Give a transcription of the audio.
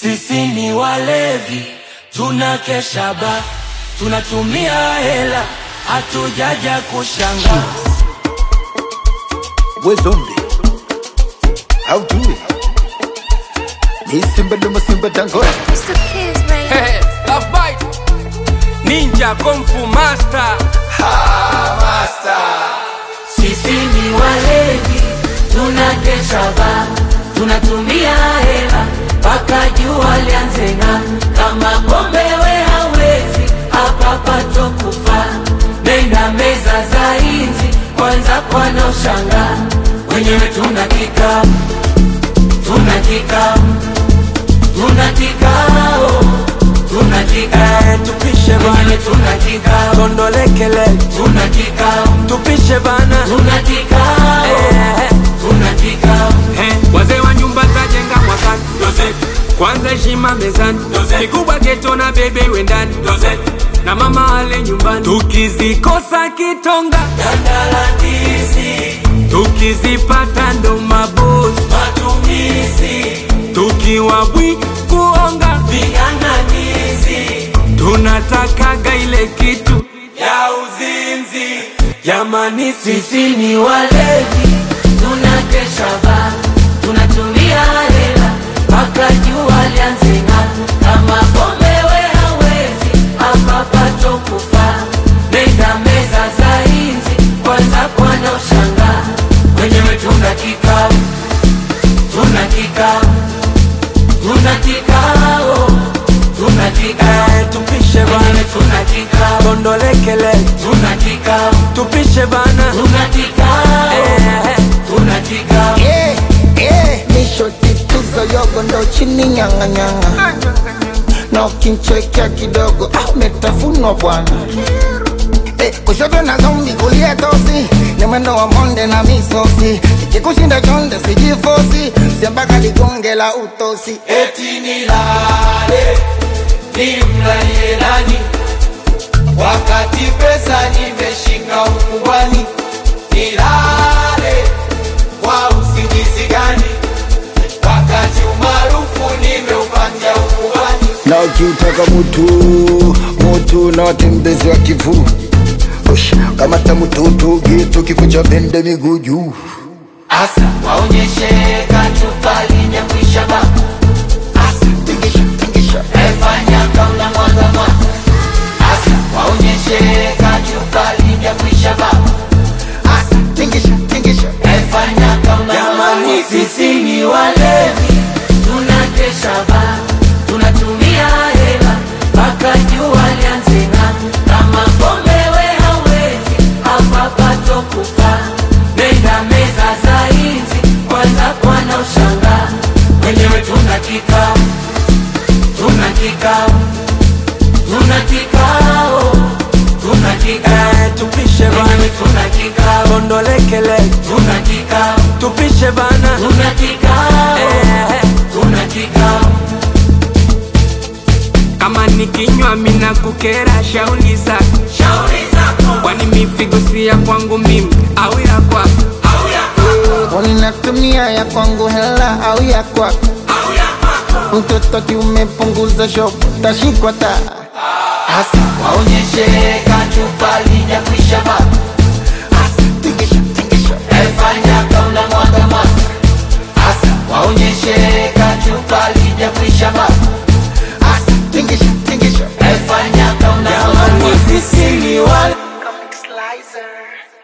Sisi ni walevi, tunakesha ba, tunatumia hela, hatujaja kushanga. We zombie. How do it? Ni simba luma simba dangote. Mr. Kiss, man. Hey, love bite. Ninja Kung Fu Master. Sisi ni walevi, tunakesha ba, tunatumia hela mpaka jua lianze ng'aa. Kama pombe we hawezi, hapa pato kufa. Nenda meza za inzi, kwanza kwana ushanga. Wenyewe tuna kikao, tuna kikao, tuna kikao, tuna kikao. tupishe bana Wenyewe tuna kikao, tondolekele tuna kikao, tupishe bana tuna kikao, Eh, tuna kikao. eh, wazee wa nyumba tajenga mwakani kwanza heshima mezani kikubwa geto na bebe iwe ndani na mama ale nyumbani tukizikosa kitonga Dandalandizi, tukizipata ndo mabosi matumizi, tukiwa bwi kuonga ving'ang'anizi tunatakaga ile kitu ya uzinzi. jamani sisi Sisi ni walevi, tunakesha ba, tunatumia hela mpaka jua lianze ng'aa. Kama pombe we hawezi, hapa pato kufa. Nenda meza za inzi, kwanza kwana ushanga. Wenyewe tuna kikao, tuna kikao, tuna kikao, tuna kikao. Eh, tupishe Wenyewe bana tuna kikao, tondolekele tuna kikao, tupishe bana tuna kikao. Eh, Tuna kikao Eh, eh. Nisho tituzo yogo ndo chini nyanga nyanga. Na ukinchekea kidogo ah, umetafunwa bwana. Eh, kushoto na zombi kulia tosi ni mwendo wa monde na misosi ikikushinda chonde sijifosi siambaka ligonge la utosi eti nilale nimlalie nani wakati pesa nimeshika ukubwani nilale kwa usingizi gani wakati umaarufu nimeupatia ukubwani na ukiutaka mutu mutu na watembezi wa kivu Ush, kamata mututu gitu kikucha bende miguu juu asa waonyeshe kachupa linyakwisha ba asa tingisha tingisha efanya kauna mwaga mwaga asa waonyeshe kachupa linyakwisha ba asa tingisha tingisha Efanya kama jamani, sisi ni walevi, tunakesha ba, tunatumia hela mpaka jua lianze ng'aa. Kama pombe we hawezi, hapa pato kufa. Nenda meza za inzi, kwanza kwana ushanga. Wenyewe tuna kikao, tuna kikao, tuna kikao, tuna kikao. eh, tupishe bana Wenyewe tuna kikao, tondolekele tuna kikao tupishe bana tuna kikao, Eh, tuna kikao, kama nikinywa mina kukera shauli zako shauri zako kwani mifigo si ya kwangu mimi au ya kwako au ya kwako Uninatumia ya kwangu hela au ya kwako au ya kwako, mtoto kiumepunguza shop tashikwa ta hasa waonyeshe kachupa lijakwisha baba, tingisha tingisha efanya kauna mwaga mwaga, hasa waonyeshe kachupa lijakwisha baba, asa tingisha tingisha efanya kauna mwaga mwaga, sisi ni wale Comic Slicer.